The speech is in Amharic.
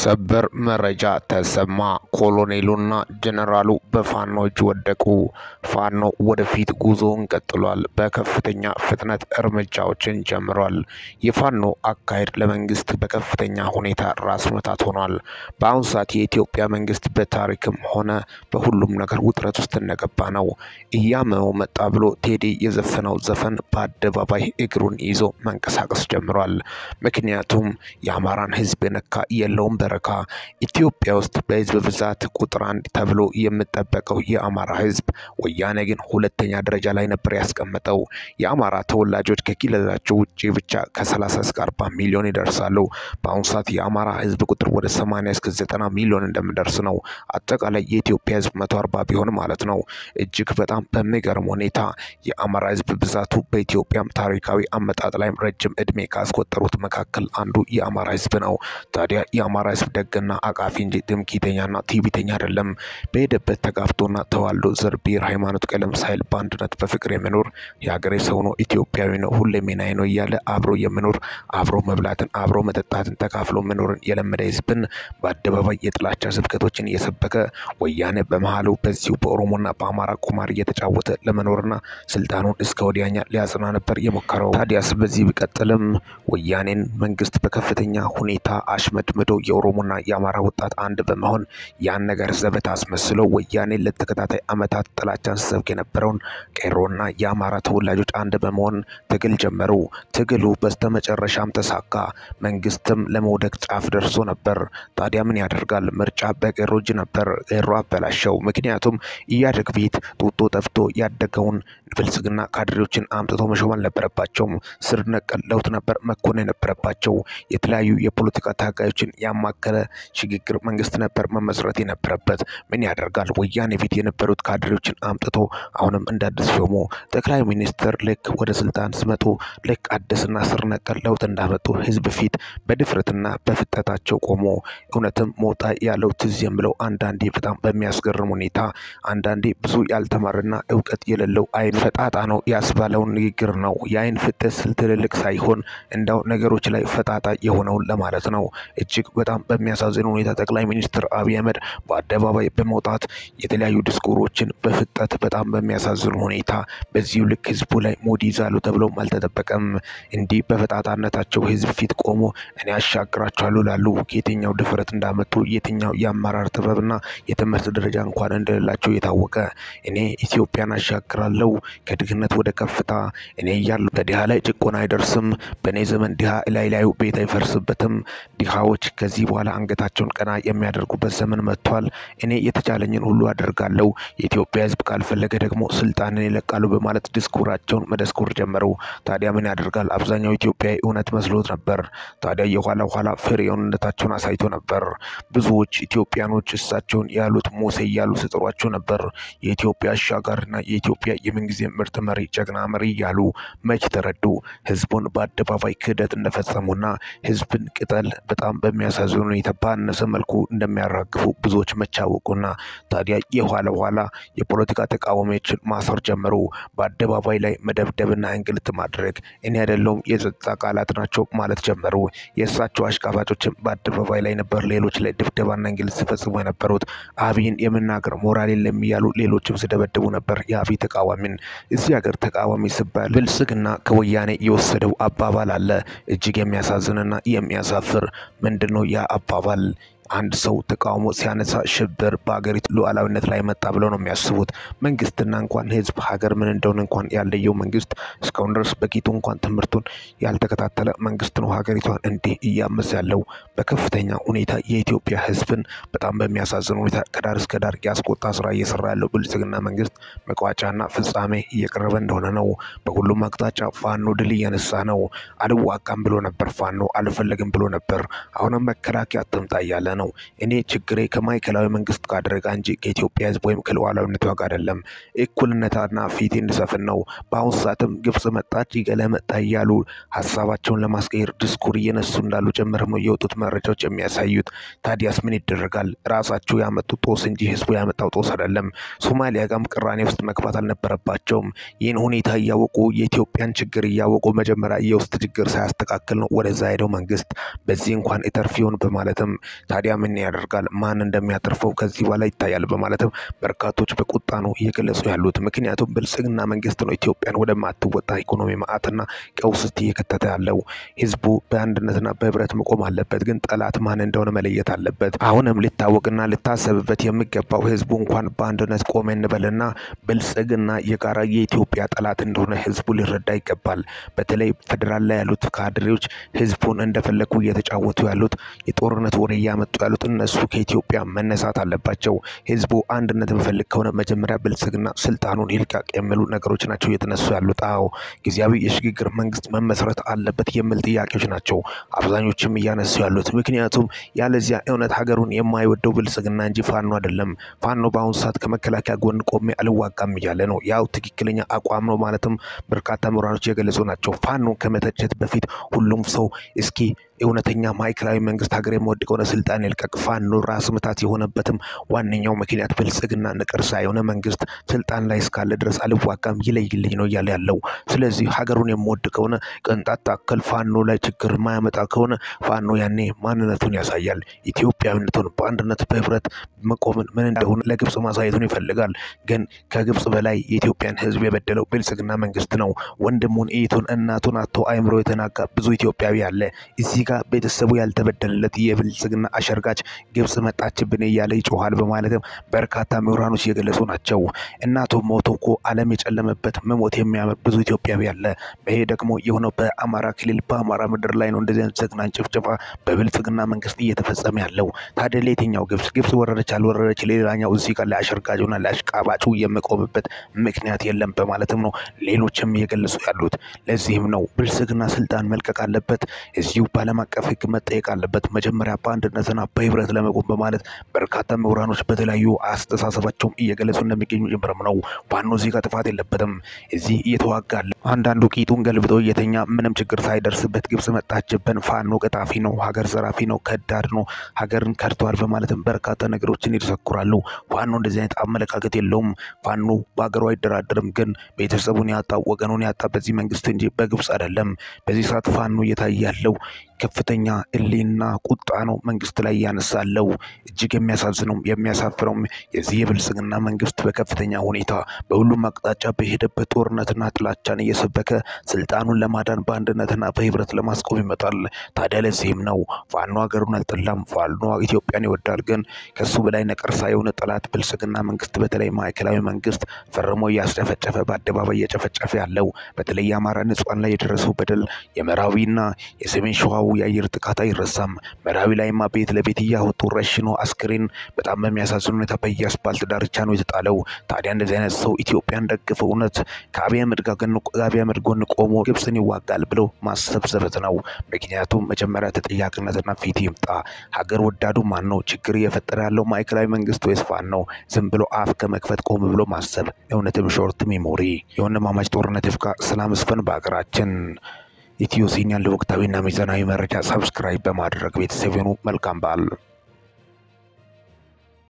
ሰበር መረጃ ተሰማ። ኮሎኔሉና ጀነራሉ በፋኖ እጅ ወደቁ። ፋኖ ወደፊት ጉዞውን ቀጥሏል። በከፍተኛ ፍጥነት እርምጃዎችን ጀምሯል። የፋኖ አካሄድ ለመንግስት በከፍተኛ ሁኔታ ራስ ምታት ሆኗል። በአሁኑ ሰዓት የኢትዮጵያ መንግስት በታሪክም ሆነ በሁሉም ነገር ውጥረት ውስጥ እንደገባ ነው። እያመመው መጣ ብሎ ቴዲ የዘፈነው ዘፈን በአደባባይ እግሩን ይዞ መንቀሳቀስ ጀምሯል። ምክንያቱም የአማራን ህዝብ የነካ የለውም በረካ። ኢትዮጵያ ውስጥ በህዝብ ብዛት ቁጥር አንድ ተብሎ የምጠበቀው የአማራ ህዝብ ወያኔ ግን ሁለተኛ ደረጃ ላይ ነበር ያስቀመጠው። የአማራ ተወላጆች ከክልላቸው ውጭ ብቻ ከ30 እስከ 40 ሚሊዮን ይደርሳሉ። በአሁኑ ሰዓት የአማራ ህዝብ ቁጥር ወደ 80 እስከ 90 ሚሊዮን እንደሚደርስ ነው። አጠቃላይ የኢትዮጵያ ህዝብ 140 ቢሆን ማለት ነው። እጅግ በጣም በሚገርም ሁኔታ የአማራ ህዝብ ብዛቱ በኢትዮጵያም ታሪካዊ አመጣጥ ላይም ረጅም እድሜ ካስቆጠሩት መካከል አንዱ የአማራ ህዝብ ነው። ታዲያ የአማራ ህዝብ ደግና አቃፊ እንጂ ትምክህተኛና ትዕቢተኛ አይደለም። በሄደበት ተጋብቶና ተዋልዶ ዘር፣ ብሔር፣ ሃይማኖት፣ ቀለም ሳይል በአንድነት በፍቅር የሚኖር የሀገሬ ሰው ነው፣ ኢትዮጵያዊ ነው፣ ሁሌም የናዬ ነው እያለ አብሮ የሚኖር አብሮ መብላትን አብሮ መጠጣትን ተካፍሎ መኖርን የለመደ ህዝብን በአደባባይ የጥላቻ ስብከቶችን እየሰበከ ወያኔ በመሀሉ በዚሁ በኦሮሞና በአማራ ቁማር እየተጫወተ ለመኖርና ስልጣኑን እስከ ወዲያኛ ሊያጽና ነበር የሞከረው። ታዲያስ በዚህ ቢቀጥልም ወያኔን መንግስት በከፍተኛ ሁኔታ አሽመድምዶ የኦሮሞና የአማራ ወጣት አንድ በመሆን ያን ነገር ዘበት አስመስሎ ወያኔ ለተከታታይ አመታት ጥላቻን ሲሰብክ የነበረውን ቄሮና የአማራ ተወላጆች አንድ በመሆን ትግል ጀመሩ። ትግሉ በስተመጨረሻም ተሳካ። መንግስትም ለመውደቅ ጫፍ ደርሶ ነበር። ታዲያ ምን ያደርጋል? ምርጫ በቄሮ እጅ ነበር። ቄሮ አበላሸው። ምክንያቱም ኢህአዴግ ቤት ጡጦ ጠፍቶ ያደገውን ብልጽግና ካድሬዎችን አምጥቶ መሾም አልነበረባቸውም። ስር ነቀል ለውጥ ነበር መኮንን የነበረባቸው። የተለያዩ የፖለቲካ ታጋዮችን ያማከለ ሽግግር መንግስት ነበር መመስረት የነበረበት። ምን ያደርጋል? ወያኔ ፊት የነበሩት ካድሬዎችን አምጥቶ አሁንም እንደ አዲስ ሾሙ። ጠቅላይ ሚኒስትር ልክ ወደ ስልጣን ሲመጡ ልክ አዲስና ስር ነቀል ለውጥ እንዳመጡ ህዝብ ፊት በድፍረትና በፍጠታቸው ቆሞ እውነትም ሞጣ ያለው ትዝ የምለው አንዳንዴ በጣም በሚያስገርም ሁኔታ አንዳንዴ ብዙ ያልተማረና እውቀት የሌለው አይን ፈጣጣ ነው ያስባለውን ንግግር ነው። የአይን ፍጥነት ስል ትልልቅ ሳይሆን እንዳው ነገሮች ላይ ፈጣጣ የሆነውን ለማለት ነው። እጅግ በጣም በሚያሳዝን ሁኔታ ጠቅላይ ሚኒስትር አብይ አህመድ በአደባባይ በመውጣት የተለያዩ ድስኩሮችን በፍጠት በጣም በሚያሳዝን ሁኔታ በዚሁ ልክ ህዝቡ ላይ ሞድ ይዛሉ ተብሎም አልተጠበቀም። እንዲህ በፈጣጣነታቸው ህዝብ ፊት ቆሞ እኔ አሻግራቸዋለሁ ላሉ ከየትኛው ድፍረት እንዳመጡ የትኛው የአመራር ጥበብና የትምህርት ደረጃ እንኳን እንደሌላቸው የታወቀ እኔ ኢትዮጵያን አሻግራለሁ ከድህነት ወደ ከፍታ እኔ እያለሁ በድሃ ላይ ጭቆና አይደርስም። በእኔ ዘመን ድሃ ላይ ላዩ ቤት አይፈርስበትም። ድሃዎች ከዚህ በኋላ አንገታቸውን ቀና የሚያደርጉበት ዘመን መጥቷል። እኔ የተቻለኝን ሁሉ አደርጋለሁ። የኢትዮጵያ ህዝብ ካልፈለገ ደግሞ ስልጣንን ይለቃሉ በማለት ድስኩራቸውን መደስኩር ጀመሩ። ታዲያ ምን ያደርጋል አብዛኛው ኢትዮጵያዊ እውነት መስሎት ነበር። ታዲያ የኋላ ኋላ ፍሬውንነታቸውን አሳይቶ ነበር። ብዙዎች ኢትዮጵያኖች እሳቸውን ያሉት ሙሴ እያሉ ሲጠሯቸው ነበር። የኢትዮጵያ አሻጋሪና የኢትዮጵያ የምንጊዜ ምርጥ መሪ ጀግና መሪ እያሉ መች ተረዱ? ህዝቡን በአደባባይ ክህደት እንደፈጸሙና ህዝብን ቅጠል በጣም በሚያሳዝን ሁኔታ ባነሰ መልኩ እንደሚያራግፉ ብዙዎች መቻወቁና ታዲያ የኋላ ኋላ የፖለቲካ ተቃዋሚዎችን ማሰር ጀመሩ። በአደባባይ ላይ መደብደብና እንግልት ማድረግ እኔ አይደለሁም የጸጥታ አካላት ናቸው ማለት ጀመሩ። የእሳቸው አሽቃባጮችም በአደባባይ ላይ ነበር ሌሎች ላይ ድብደባና እንግልት ሲፈጽሙ የነበሩት። አብይን የመናገር ሞራል የለም እያሉ ሌሎችም ሲደበድቡ ነበር የአብይ ተቃዋሚን። እዚህ ሀገር ተቃዋሚ ሲባል ብልጽግና ከወያኔ የወሰደው አባባል አለ እጅግ የሚያሳዝንና የሚያሳፍር ምንድን ነው ያ አባባል? አንድ ሰው ተቃውሞ ሲያነሳ ሽብር በሀገሪቱ ሉዓላዊነት ላይ መጣ ብለው ነው የሚያስቡት። መንግስትና እንኳን ህዝብ ሀገር ምን እንደሆነ እንኳን ያለየው መንግስት እስካሁን ድረስ በቂቱ እንኳን ትምህርቱን ያልተከታተለ መንግስት ነው ሀገሪቷን እንዲህ እያመስ ያለው በከፍተኛ ሁኔታ የኢትዮጵያ ህዝብን በጣም በሚያሳዝን ሁኔታ ከዳር እስከ ዳር ያስቆጣ ስራ እየሰራ ያለው ብልጽግና መንግስት መቋጫና ፍጻሜ እየቀረበ እንደሆነ ነው። በሁሉም አቅጣጫ ፋኖ ድል እያነሳ ነው። አልዋጋም ብሎ ነበር ፋኖ አልፈለግም ብሎ ነበር። አሁንም መከላከያ አትምጣ እያለ ነው። እኔ ችግሬ ከማዕከላዊ መንግስት ጋር አደረጋ እንጂ ከኢትዮጵያ ህዝብ ወይም ከሉዓላዊነቷ ጋር አይደለም። እኩልነትና ፊት እንድሰፍን ነው። በአሁኑ ሰዓትም ግብጽ መጣች ይገለ መጣ እያሉ ሀሳባቸውን ለማስቀየር ድስኩር እየነሱ እንዳሉ ጭምር ነው የወጡት መረጃዎች የሚያሳዩት። ታዲያስ ምን ይደረጋል? ራሳቸው ያመጡት ጦስ እንጂ ህዝቡ ያመጣው ጦስ አይደለም። ሶማሊያ ጋም ቅራኔ ውስጥ መግባት አልነበረባቸውም። ይህን ሁኔታ እያወቁ የኢትዮጵያን ችግር እያወቁ መጀመሪያ የውስጥ ችግር ሳያስተካክል ነው ወደዛ ሄደው መንግስት በዚህ እንኳን ኢተርፊውን በማለትም ታዲያ ምን ያደርጋል ማን እንደሚያተርፈው ከዚህ በኋላ ይታያል በማለትም በርካቶች በቁጣ ነው እየገለጹ ያሉት። ምክንያቱም ብልጽግና መንግስት ነው ኢትዮጵያን ወደማትወጣ ኢኮኖሚ ማዕትና ቀውስ ውስጥ እየከተተ ያለው። ህዝቡ በአንድነትና በህብረት መቆም አለበት፣ ግን ጠላት ማን እንደሆነ መለየት አለበት። አሁንም ሊታወቅና ሊታሰብበት የሚገባው ህዝቡ እንኳን በአንድነት ቆመ እንበልና ብልጽግና የጋራ የኢትዮጵያ ጠላት እንደሆነ ህዝቡ ሊረዳ ይገባል። በተለይ ፌዴራል ላይ ያሉት ካድሬዎች ህዝቡን እንደፈለጉ እየተጫወቱ ያሉት የጦርነት ወሬ እያመጡ ያሉት እነሱ ከኢትዮጵያ መነሳት አለባቸው። ህዝቡ አንድነት የሚፈልግ ከሆነ መጀመሪያ ብልጽግና ስልጣኑን ይልቀቅ የሚሉ ነገሮች ናቸው እየተነሱ ያሉት። አዎ ጊዜያዊ የሽግግር መንግስት መመስረት አለበት የሚል ጥያቄዎች ናቸው አብዛኞችም እያነሱ ያሉት። ምክንያቱም ያለዚያ እውነት ሀገሩን የማይወደው ብልጽግና እንጂ ፋኖ አይደለም። ፋኖ በአሁኑ ሰዓት ከመከላከያ ጎን ቆሜ አልዋጋም እያለ ነው። ያው ትክክለኛ አቋም ነው ማለትም በርካታ ምሁራኖች የገለጹ ናቸው። ፋኖ ከመተቸት በፊት ሁሉም ሰው እስኪ እውነተኛ ማዕከላዊ መንግስት ሀገር የሚወድ ከሆነ ስልጣን ይልቀቅ። ፋኖ ራስ ምታት የሆነበትም ዋነኛው ምክንያት ብልጽግና ነቀርሳ የሆነ መንግስት ስልጣን ላይ እስካለ ድረስ አልዋጋም ይለይልኝ ነው እያለ ያለው። ስለዚህ ሀገሩን የሚወድ ከሆነ ቅንጣት ታክል ፋኖ ላይ ችግር የማያመጣ ከሆነ ፋኖ ያኔ ማንነቱን ያሳያል። ኢትዮጵያዊነቱን በአንድነት በህብረት መቆምን ምን እንደሆነ ለግብጽ ማሳየቱን ይፈልጋል። ግን ከግብጽ በላይ የኢትዮጵያን ህዝብ የበደለው ብልጽግና መንግስት ነው። ወንድሙን እህቱን እናቱን አቶ አይምሮ የተናጋ ብዙ ኢትዮጵያዊ አለ እዚህ ጋር ቤተሰቡ ያልተበደለለት የብልጽግና አሸርጋች ግብጽ መጣችብን እያለ ይጮኋል በማለትም በርካታ ምሁራኖች እየገለጹ ናቸው። እናቱ ሞቶ እኮ ዓለም የጨለመበት መሞት የሚያምር ብዙ ኢትዮጵያዊ አለ። ይሄ ደግሞ የሆነው በአማራ ክልል በአማራ ምድር ላይ ነው። እንደዚህ አይነት ዘግናኝ ጭፍጨፋ በብልጽግና መንግስት እየተፈጸመ ያለው ታዲያ ለየትኛው ግብጽ ግብጽ ወረረች አልወረረች ሌላኛው እዚህ ጋር ለአሸርጋጁና ለአሽቃባጩ የሚቆምበት ምክንያት የለም በማለትም ነው ሌሎችም እየገለጹ ያሉት። ለዚህም ነው ብልጽግና ስልጣን መልቀቅ አለበት እዚሁ በዓለም አቀፍ ሕግ መጠየቅ አለበት። መጀመሪያ በአንድነትና በህብረት ለመቆም በማለት በርካታ ምሁራኖች በተለያዩ አስተሳሰባቸውም እየገለጹ እንደሚገኙ ጭምርም ነው። ፋኖ እዚህ ጋር ጥፋት የለበትም። እዚህ እየተዋጋለ አንዳንዱ ቂጡን ገልብጦ እየተኛ ምንም ችግር ሳይደርስበት ግብጽ መጣችብን፣ ፋኖ ቀጣፊ ነው፣ ሀገር ዘራፊ ነው፣ ከዳድ ነው፣ ሀገርን ከድተዋል በማለትም በርካታ ነገሮችን ይዘክራሉ። ፋኖ እንደዚህ አይነት አመለካከት የለውም። ፋኖ በሀገሩ አይደራደርም። ግን ቤተሰቡን ያጣ ወገኑን ያጣ በዚህ መንግስት እንጂ በግብጽ አይደለም። በዚህ ሰዓት ፋኖ እየታየ ያለው ከፍተኛ እሌና ቁጣ ነው መንግስት ላይ ያነሳለው። እጅግ የሚያሳዝነውም የሚያሳፍረውም የዚህ የብልጽግና መንግስት በከፍተኛ ሁኔታ በሁሉም አቅጣጫ በሄደበት ጦርነትና ጥላቻን እየሰበከ ስልጣኑን ለማዳን በአንድነትና በህብረት ለማስቆም ይመጣል። ታዲያ ለዚህም ነው ፋኖ ሀገሩን አልጠላም፣ ፋኖ ኢትዮጵያን ይወዳል። ግን ከሱ በላይ ነቀርሳ የሆነ ጠላት ብልጽግና መንግስት በተለይ ማዕከላዊ መንግስት ፈርሞ እያስጨፈጨፈ በአደባባይ እየጨፈጨፈ ያለው በተለይ የአማራ ንጹሃን ላይ የደረሰው በደል የምዕራዊና የሰሜን ሸዋው የአየር ጥቃት አይረሳም። ምዕራዊ ላይማ ቤት ለቤት እያወጡ ረሽኖ አስክሬን በጣም በሚያሳዝን ሁኔታ በየአስፓልት ዳርቻ ነው የተጣለው። ታዲያ እንደዚህ አይነት ሰው ኢትዮጵያን ደግፍ እውነት ከአብይ አህመድ ጋር ከአብይ አህመድ ጎን ቆሞ ግብፅን ይዋጋል ብሎ ማሰብ ዘበት ነው። ምክንያቱም መጀመሪያ ተጠያቂነትና ፊት ይምጣ። ሀገር ወዳዱ ማን ነው? ችግር እየፈጠረ ያለው ማዕከላዊ መንግስት ወይስ ፋኖ ነው? ዝም ብሎ አፍ ከመክፈት ቆም ብሎ ማሰብ እውነትም ሾርት ሜሞሪ የወንድማማች ጦርነት ይፍካ፣ ሰላም ይስፈን በሀገራችን። ኢትዮ ዜናን ለወቅታዊና ሚዛናዊ መረጃ ሰብስክራይብ በማድረግ ቤተሰብ ይሁኑ። መልካም በዓል